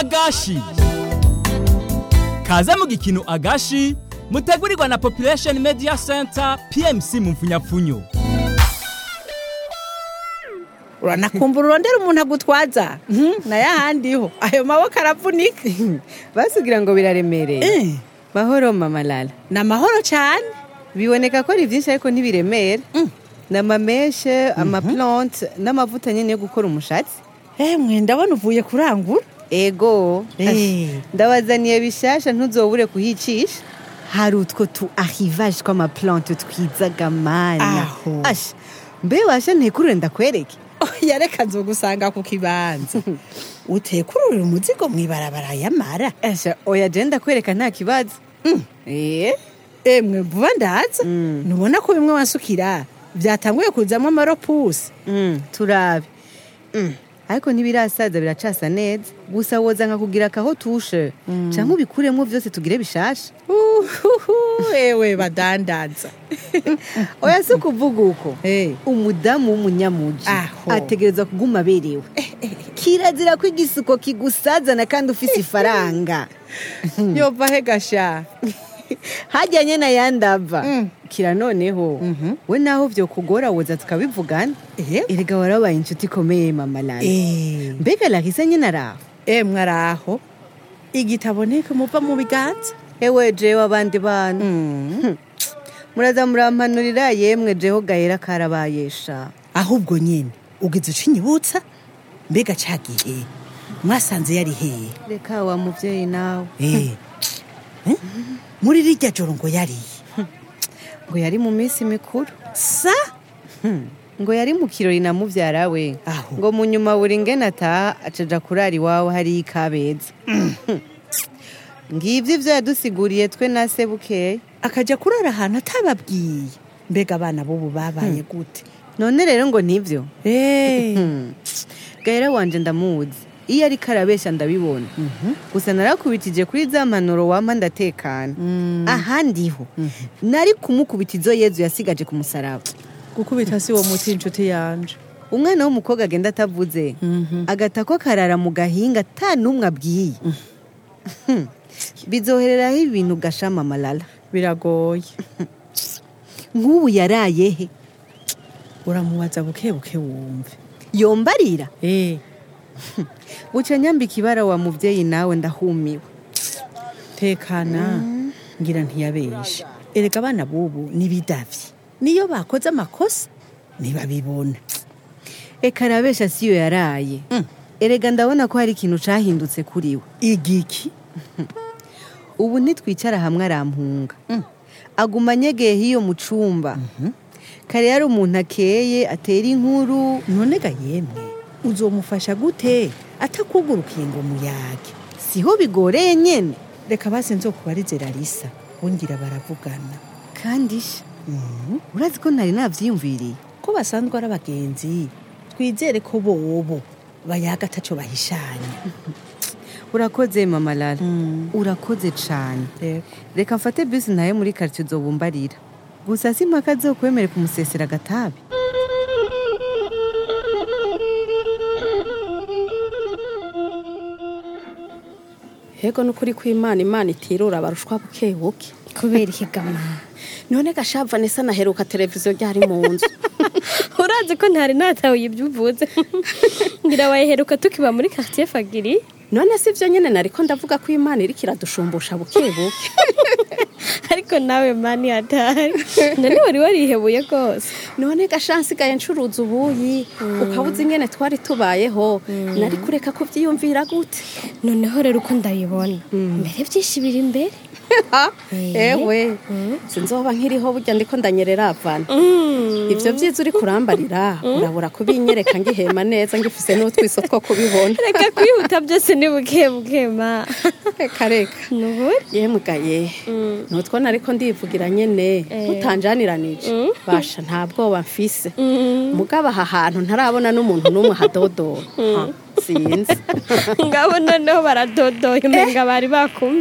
agashi kaze mu gikino agashi mutegurirwa na population media center pmc mu mfunyapfunyo uranakumbura urondera umuntu agutwaza nayo ahandiho ayo maboko aravunika basugira ngo biraremereye Eh, mahoro mama lala ni amahoro cyane biboneka ko ari byinshi ariko ntibiremera ni amameshe amaplante n'amavuta nyine yo gukora umushatsi emwe ndabona uvuye kurangura ego Eh. Asha, ndabazaniye bishasha ntuzobure kuhicisha hari utwo tu arrivage tw'amaplante twiza gamanya Aho. asha mbe washa ntekurure ndakwereke oya reka nzogusanga ku kibanza utekururira umuzigo mu ibarabara yamara asha oya je ndakwereka nta kibazo eh emwe vuba ndaza ntubona ko bimwe wasukira byatanguye kuzamo amaropusi Mm, turabe Mm, ariko ntibirasaza biracasa neza gusa woza nkakugira akaho tushe canke ubikuremo vyose tugire bishasha Uhuhu, ewe badandaza oya si ukuvuga uko Eh. umudamu w'umunyamuji Aho. ategerezwa kuguma aberewe kirazira ko igisuko kigusazana kandi ufise ifaranga yova he gasha hajyanye na yandava Mm. kira noneho we naho vyo kugora woza tukabivugana Eh. erega warabaye inshuti ikomeye mama lala Eh, mbega larisa nyine araho emwe araho igitabo ntiko muva mu biganza ewe jewe abandi bana muraza murampanurira yemwe jeho gahera karabayesha ahubwo nyine ugize ucinyibutsa mbega cagiye mwasanze yari hehe reka wa muvyeyi nawe Eh. Eh? muri rirya joro ngo yariye ngo yari mu minsi mikuru sa ngo yari mu kirori na muvyara we Aho. ngo mu nyuma buri ngene ataha acaja kurara iwawe hariyo ikabeza ngivyo ivyo yadusiguriye twe na se bukeya akaja kurara ahantu atababwiye mbega abana b'ubu babaye gute none rero ngo nivyo Eh. gahera wanje ndamuzi iyo ariko arabesha ndabibona gusa narakubitije kuri za mpanuro wampa ndatekana ahandiho nari kumukubita izo yezu yasigaje ku musaraba gukubita si wo muti inshuti yanje umwana w'umukobwa agenda atavuze agata ko karara mu gahinga ata n'umwe abwiye bizohereraho ibintu gashama amalala biragoye nk'ubu yaraye he uramubaza buke buke wumve yombarira Eh. buca nyambika ibara wa muvyeyi nawe ndahumiwe tekana ngira ntiyabeshe erega abana b'ubu nibidavye niyo bakoze amakosa ntibabibona eka arabesha siyo yaraye erega ndabona ko hari ikintu cahindutse kuri we igiki ubu ntitwicara hamwe arampunga aguma anyegeye hiyo mu cumba kare yari umuntu akeye atera inkuru none ga yemwe uzomufasha gute atakugurukiye ngo muyage siho bigoreye nyene reka basi nzokubarize larisa bongira baravugana kandi sha urazi ko ntari navyiyumviriye ko basanzwe ari abagenzi twizere ko bobo bayaga ataco bahishanya urakoze mama lala Mm. urakoze cane Yego. reka mfate bisi ntaye muri karitsiye uzobumbarira gusa si mpaka azokwemere kumusesera agatabi Hego nukuri kw'Imana Imana itirura barushwa buke buke. kubera ikigama None gasha Vanessa naheruka televiziyo ryari mu nzu. urazi ko ntari natawe ibyo uvuze ngira wayiheruka tukiba muri quartier fagiri None si vyo nyene nariko ndavuga ko Imana iriko iradushumbusha buke buke. ariko nawe mani atari none wari warihebuye rwose None gasha nsigaye ncuruza ubuyi ukabuza ingene twari tubayeho nari kureka ko vyiyumvira gute. noneho rero uko ndabibona mbere byinshi biri imbere Ewe sinzoba nkiriho burya ndiko ndanyerera avana. Ivyo vyiza uri kurambarira urabura kubinyereka ngihema neza ngifise n'utwiso two kubibona. reka kwihuta byose ni buke buke ma Reka reka. nuburi yemugaye nutwo nariko ndivugira nyene tutanjaniranije basha nta bwoba mfise mugabo aha hantu ntarabona n'umuntu n'umwe hadodora Ha, sinzi ngabo noneho baradodoye umenga bari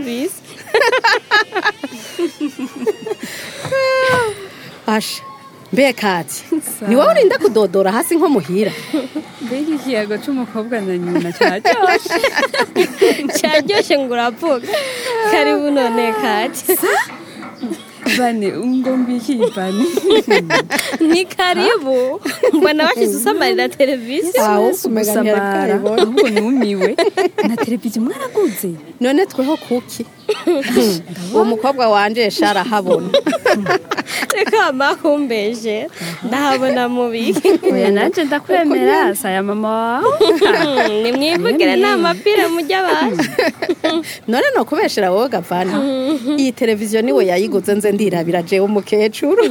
bakumvise basha mbe kati ni wowe urinda kudodora hasi nko muhira mbega ikiyago c'umukobwa na nyina cyaryoshe cyaryoshye ngo uravuga karibu none kati bane ngo mbikiye bane ni karibu mbona bashyize usamarira televiziyo aho gusamara ahubwo numiwe na televiziyo mwaraguze none tweho kuki uwo mukobwa wanje sharahabona reka makumbeje ndahabona mubiki oya nanje ndakwemera saya mama wawe nimwivugire nta mapira mujya baje none no kubeshera wowe gavana iyi televiziyo niwe yayiguze nze ndirabira jewe umukecuru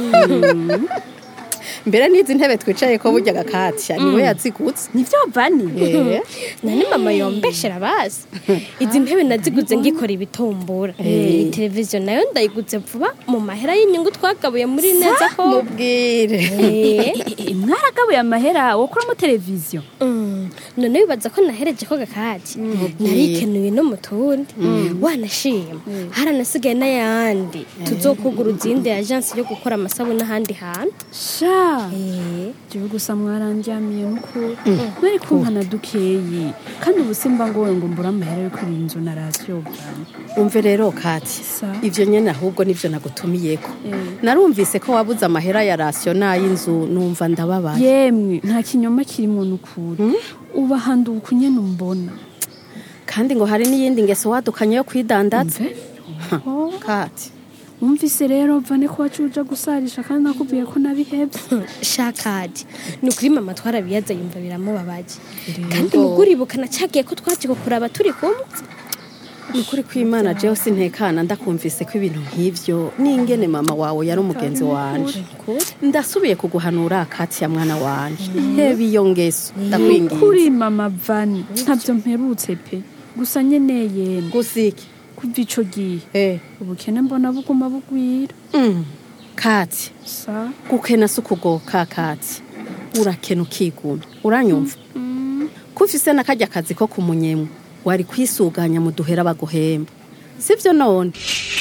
mbere n'izi ntebe twicaye ko burya gakatya niwe yazigutse nivyo bane Eh, nani mama yombeshera bazi izi ntebe naziguze ngikora ibitumbura iyi televiziyo nayo ndayiguze vuba mu mahera y'inyungu twagabuye muri neza ko mubwire Eh, mwaragabuye amahera wokuramo televiziyo mm, none wibaza ko nahereje ko gakati narikenuye no mu tundi wanashima haranasigaye n'ayandi tuzokugura izindi ajansi yo gukora amasabune ahandi hantu sha Eh, jewe gusa mwarandyamiye n'ukuri mwari kumpana dukeyi kandi ubu simba ngowe ngo mbure amahera yo kuri iyi nzu na rasiyo bwane umve rero kati Sa. ivyo nyene ahubwo nivyo nagutumiyeko Eh. narumvise ko wabuze amahera ya rasiyo n'ay'inzu numva ndababaye yemwe nta kinyoma kirimo n'ukuri uba handuka nyene umbona kandi ngo hari n'iyindi ngeso wadukanye yo kwidandaza Mve. kati wumvise rero vane ko wacuja gusarisha kandi nakubwiye ko nabihebye shakadi ni ukuri mama twarabiyaza yumva biramubabaje kandi muguribuka nacagiye ko twaje kuraba turi kumwe ni ukuri kw'imana jewe sintekana ndakumvise ko ibintu nk'ivyo n'ingene mama wawe yari umugenzi wanje ndasubiye kuguhanura kati ya mwana wanje heba iyo ngeso ndakwinginze kuri mama vani ntabyo mperutse pe gusa nyene yemwe gusiki kuva ico gihe eh ubukene mbona buguma bugwira mm. kati sa gukena si ukugoka kati urakena ukigumya uranyumva ko ufise n'akarya kazi ko kumunyemwe wari kwisuganya mu duhera baguhemba sivyo none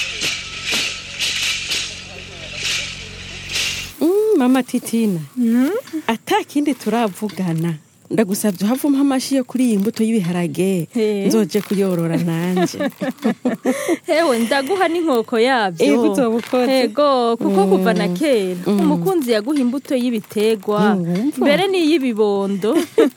Mm, mama titina ata kindi turavugana ndagusabye uhavuma amashi yo kuri iyi mbuto y'ibiharage He. nzoje kuyorora nanje hewe ndaguha n'inkoko yabyo Ego uzobukoze. ego kuko kuva na kera umukunzi yaguha imbuto y'ibitegwa Wumva. mbere n'iy'ibibondo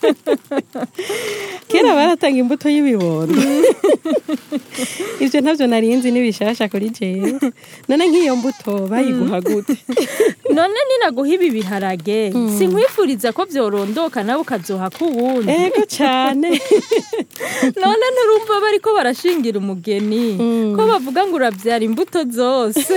kera baratanga imbuto y'ibibondo ivyo ntabyo narinzi n'ibishasha kuri jewe none nk'iyo mbuto bayiguha gute none ninaguha ibi biharage sinkwifuriza ko byorondoka nawe ukazoha ku wundi ego cane none nturumva bariko barashingira umugeni ko bavuga ngo urabyara imbuto zose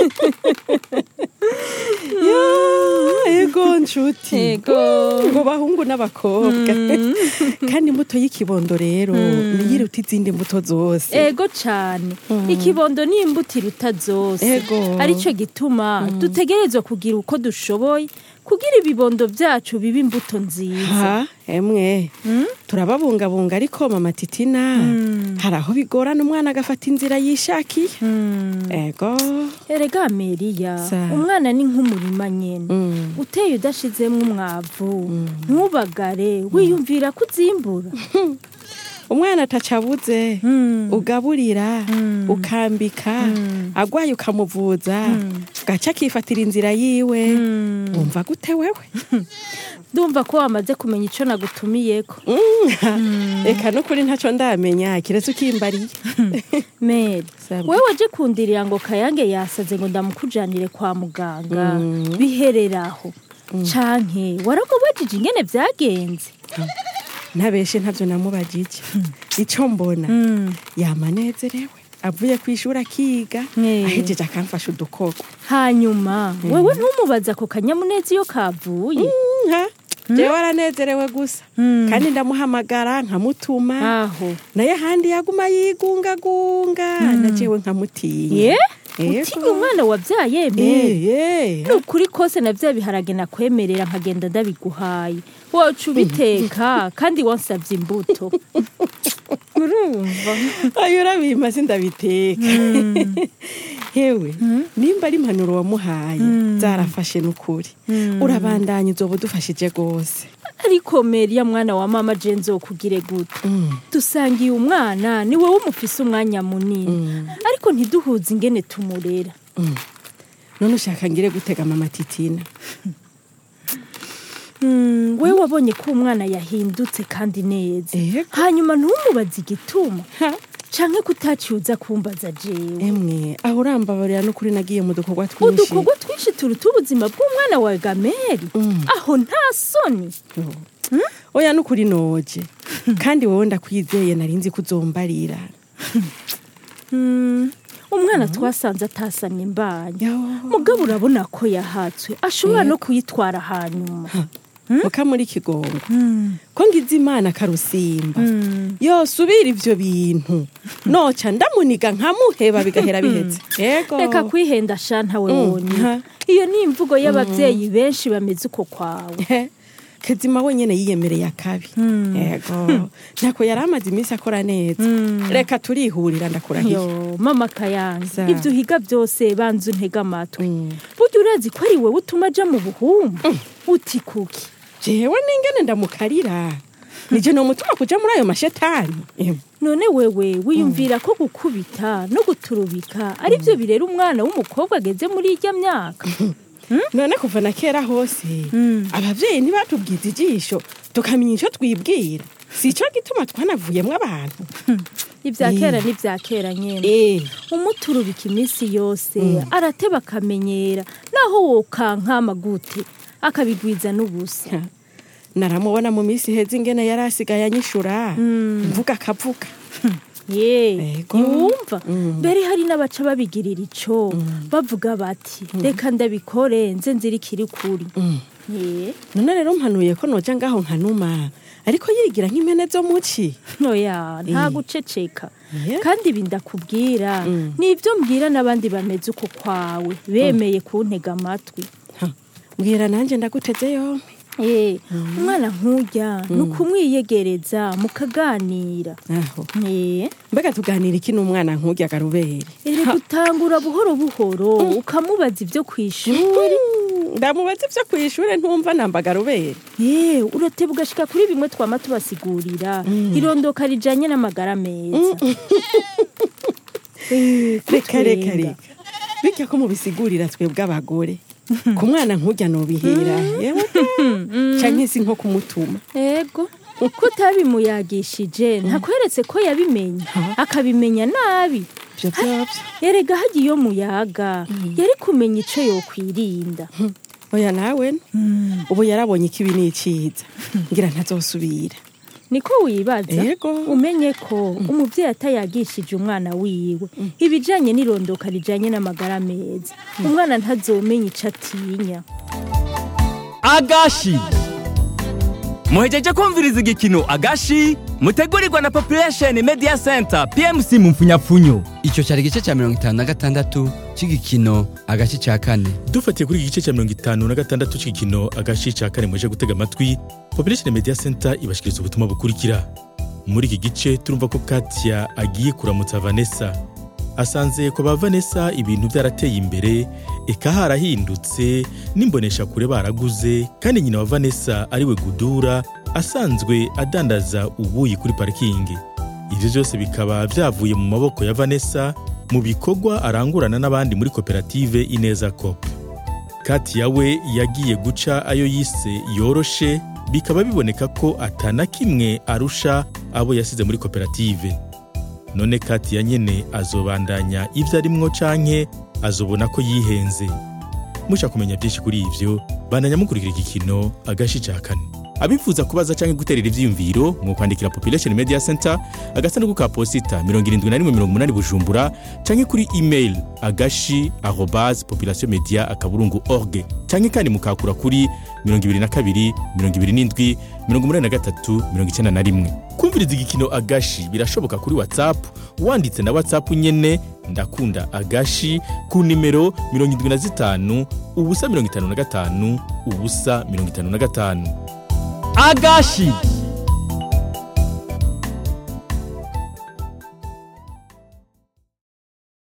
Ya, ego nshuti ego ngo bahungu n'abakobwa kandi imbuto y'ikibondo rero niyo iruta izindi mbuto zose ego cane ikibondo ni imbuto iruta zose Ego. arico gituma dutegerezwa kugira uko dushoboye kugira ibibondo vyacu bibe imbuto nziza ha emwe turababungabunga ariko mama titina hari aho bigorana umwana agafata inzira yishakiye ego erega meriya Sa. umwana ni nk'umurima nyene Mm. uteye udashizemwo umwavu ntubagare wiyumvira ko uzimbura umwana atacabuze ugaburira ukambika agwaye ukamuvuza gaca akifatira inzira yiwe wumva gute wewe ndumva ko wamaze kumenya ico nagutumiyeko reka n'ukuri ntacyo ndamenya kiretse ukimbariye meri Sabwe. wewe waje kundirira ngo kayange yasaze ngo ndamukujanire kwa muganga bihereraho canke waragobajije ingene vyagenze ntabeshe ntabyo namubajije icyo mbona yamanezerewe avuye ku ishuri akiga Eh. ahejeje akamfasha udukoko hanyuma wewe ntumubaza ako kanyamuneza iyo kavuye nka jewe aranezerewe gusa kandi ndamuhamagara nkamutuma aho naye ahandi yaguma yigungagunga na jewe nkamutinya ye Yego. utinya umwana wabyaye meri Eh, eh. ni ukuri kose na bya biharage nakwemerera nkagenda ndabiguhaye wacu ubiteka kandi wansabye imbuto urumva ayo urabima sindabiteka hewe nimba ari impanuro wamuhaye zarafashe n'ukuri urabandanya uzoba udufashije rwose ariko meriya mwana wa mama je nzokugire gute dusangiye umwana ni wowe umufise umwanya munini ariko ntiduhuze ingene tumurera none ushaka ngire gutega mama titina Mm, we wabonye ko umwana yahindutse kandi neza Ego. hanyuma ntumubaze igituma canke kutaciuza kumbaza jewe emwe aho urambabarira n'ukuri nagiye mu dukorwa twinshi udukorwa twinshi turuta ubuzima bw'umwana wa gameri aho nta soni oya n'ukuri noje kandi wowe ndakwizeye nari nzi ko uzombarira Mm, umwana twasanze atasamye imbanya Yo. mugabo urabona ko yahatswe ashobora no kuyitwara hanyuma muka muri kigongo ko ngize imana karusimba yosubira ivyo bintu noca ndamuniga nkamuheba bigahera biheze ego reka kwihenda shanta we Mm, wonyine ha. iyo ni imvugo y'abavyeyi benshi bameze uko kwawe He, kezima wenyene yiyemereye akabi ego ntako yari amaze iminsi akora neza reka turihurira ndakurahiye yo mama kayanza Za. ibyo uhiga byose banza untega amatwi burya urazi ko ari wowe utuma aja mu buhumbu uti kuki jewe n'ingene ndamukarira nije nomutuma kuja muri ayo mashetani Em, none wewe wiyumvira ko gukubita no guturubika ari byo birera umwana w'umukobwa ageze muri irya myaka none kuva na kera hose abavyeyi ntibatubwiza ijisho tukamenya ico twibwira si ico gituma twanavuyemwo abantu ibya Eh. kera n'ibya kera nyene Eh, umuturubika iminsi yose arateba akamenyera naho wokankama gute akabigwiza n'ubusa naramubona mu minsi heza ingene yari asigaye anyishura mvuga akavuga ye Ego. ntiwumva mbere hari n'abaca babigirira ico bavuga bati reka ndabikore nze nzirikiri kuri ye none rero mpanuye ko noja ngaho nkanuma ariko yigira nk'impene zo muci ntoya nta Eh. guceceka Eh. kandi ibi ndakubwira nibyo mbwira n'abandi bameze uko kwawe bemeye kuntega amatwi Ha, mbwira nanje ndaguteze yompi Eh, umwana nk'urya ni ukumwiyegereza mukaganira aho Eh, mbega tuganira iki n'umwana nk'urya garubere ere gutangura buhoro buhoro ukamubaza ibyo ku ishuri ndamubaza ivyo kw'ishure ntumva namba garubere Eh, urateba ugashika kuri bimwe twama tubasigurira irondoka rijanye n'amagara meza Eh, reka reka kutwenga. reka bityo ko mubisigurira twebwe abagore ku mwana nk'urya nobihera yewe canke si nko kumutuma ego ko utabimuyagishije ntakweretse ko yabimenye akabimenya nabi ivyo vyovyo erega hagiye iyo muyaga yari kumenya ico yokwirinda oya nawe ubu yarabonye ko ibi ni iciza ngira ntazosubira niko wibaza Ego. umenye ko umuvyeyi atayagishije umwana wiwe ibijanye n'irondoka rijanye n'amagara meza umwana ntazomenya ico atinya agashi muhejeje kumviriza igikino agashi mutegurirwa na population media center pmc mu mfunyapfunyo icyo cyari igice cya mirongo itanu na gatandatu cy'igikino agace cya kane dufatiye kuri iki gice cya mirongo itanu na gatandatu cy'igikino agashi cya kane muje gutega amatwi population media center ibashikiriza ubutumwa bukurikira muri iki gice turumva ko katia agiye kuramutsa vanessa asanze ko ba vanessa ibintu byarateye imbere eka harahindutse n'imbonesha kure baraguze kandi nyina wa vanessa ariwe gudura asanzwe adandaza ubuyi kuri parikingi ibyo byose bikaba byavuye mu maboko ya vanessa mu bikorwa arangurana n'abandi muri koperative ineza cop katia we yagiye guca ayo yise yoroshe bikaba biboneka ko atana kimwe arusha abo yasize muri koperative none katia nyene azobandanya ibyo arimwo canke azobona ko yihenze mushaka kumenya byinshi kuri ivyo bandanya mukurikira igikino agashi ca kane abifuza kubaza canke guterera ivyiyumviro mu kwandikira population media center agasanduku ka posita 7180 bujumbura canke kuri email agashi arobase population media akaburungu org canke kandi mukakura kuri 22 27 83 91 kumviriza igikino agashi birashoboka kuri whatsapp wanditse na whatsapp nyene ndakunda agashi ku nimero 75 ubusa 55 ubusa 55 agashi